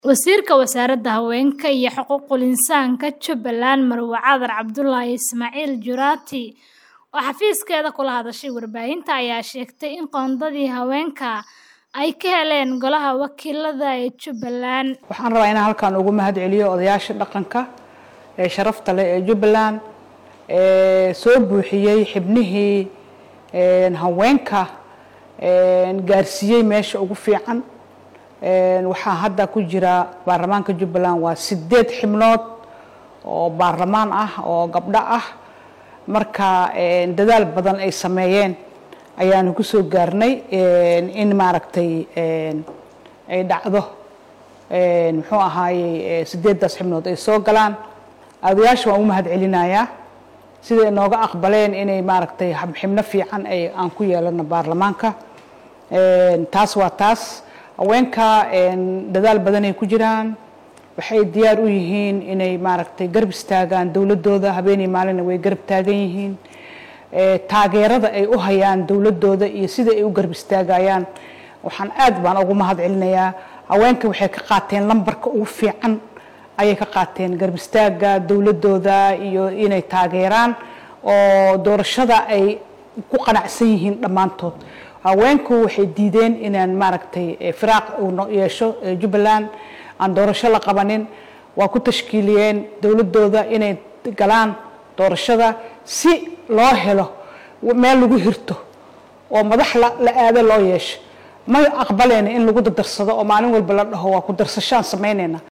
Wasiirka Wasaaradda Haweenka iyo Xuquuqul Insaanka Jubbaland Marwo Cadar Cabdullaahi Ismaaciil Juraati oo xafiiskeeda kula hadashay warbaahinta ayaa sheegtay in qoondadii haweenka ay ka heleen Golaha Wakiilada ee Jubbaland. waxaan rabaa inaan halkan ugu mahad celiyo odayaasha dhaqanka ee sharafta leh ee Jubbaland ee soo buuxiyey xibnihii een, haweenka een, gaarsiiyey meesha ugu fiican Een, waxaa hadda ku jira baarlamaanka Jubbaland waa sideed xibnood oo baarlamaan ah oo gabdho ah marka een, dadaal badan ay sameeyeen ayaanu ku soo gaarnay een, in maaragtay een, ay dhacdo een, muxuu ahaayey ee, sideedaas xibnood ay soo galaan odayaasha waan u mahad celinayaa sida ay nooga aqbaleen inay maaragtay xib- xibno fiican ay aan ku yeelano baarlamaanka Een, taas waa taas haweenka een, dadaal badan ay ku jiraan waxay diyaar u yihiin inay maaragtay garab istaagaan dowladooda habeenii maalina way garab taagan yihiin Ee, taageerada ay u hayaan dowladooda iyo sida ay u garab istaagayaan waxaan aad baan ugu mahad celinayaa haweenka waxay ka qaateen lambarka ugu fiican ayay ka qaateen garab istaaga dowladooda iyo inay taageeraan oo doorashada ay ku qanacsan yihiin dhammaantood haweenku waxay diideen inaan maaragtay eh, firaaq uu no- yeesho eh, Jubbaland aan doorasho la qabanin waa ku tashkiiliyeen dowladooda inay galaan doorashada si loo helo meel lagu hirto oo madax la la aado loo yeesho ma aqbaleen in lagu dardarsado oo maalin walba la dhaho waa ku darsashaan samaynayna